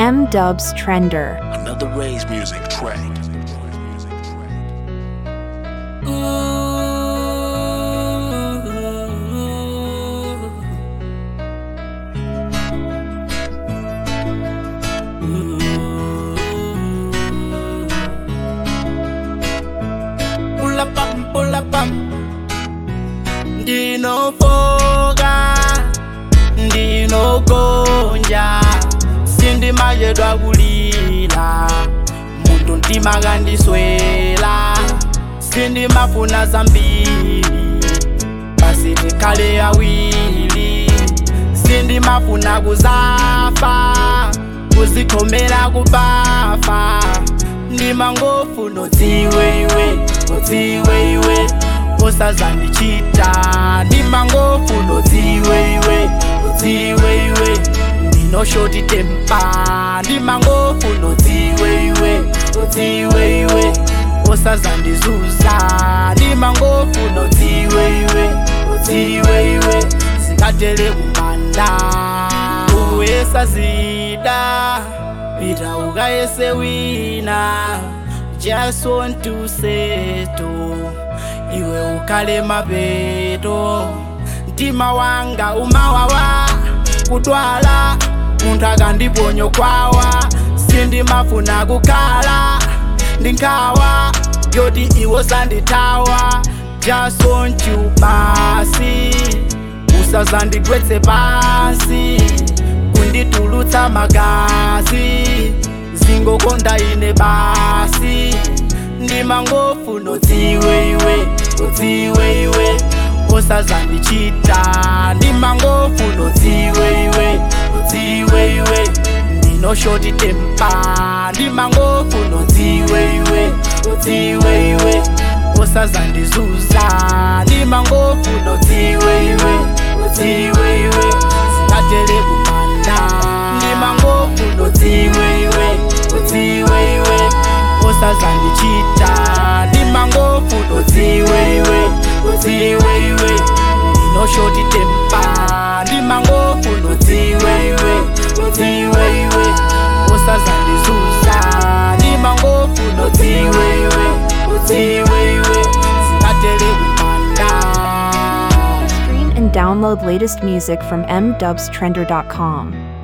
M Dubs Trender. Another Ray's music track. Pull up, pam, pull up, pam. ndinofoka ndinogonja sindimayedwa kulila muntu ndimakandiswela sindimafuna zambili basi tikhale awili sindimafuna kuzafa kuzikhomela kubafa ndimangofuna udziwe iwe udziwe iwe usazandichita ndimangofuna udziwe iwe udziwe iwe ndinoshoti tempa ndimangofuna udziwe iwe udziwe iwe usazandizuza ndimangofuna udziwe iwe udziwe iwe singatele kumanda uyesazida pita ukayese wina just want to settle iwe ukhale mapeto mtima wanga umawawa kudwala munthu akandiponya kwawa sindimafuna kukhala ndinkhawa yoti iwo sandithawa just want you basi usazandigwetse pansi kunditulutsa magazi zingokonda ine basi ndimangofuna udziwe iwe udziwe iwe usazandichita ndimangofuna udziwe iwe udziwe iwe ndinoshoti tempa ndimangofuna udziwe iwe udziwe iwe usazandizuza ndimangofuna udziwe iwe udziwe iwe singatele kumanda ndimangofuna udziwe iwe udziwe iwe usazandichita ndimangofuna udziwe iwe udziwe iwe ndinoshoti tempa ndimangofuna udziwe iwe udziwe iwe usazandizuza ndimangofuna udziwe iwe udziwe iwe singatele kumanda Stream and download latest music from mdubstrender.com.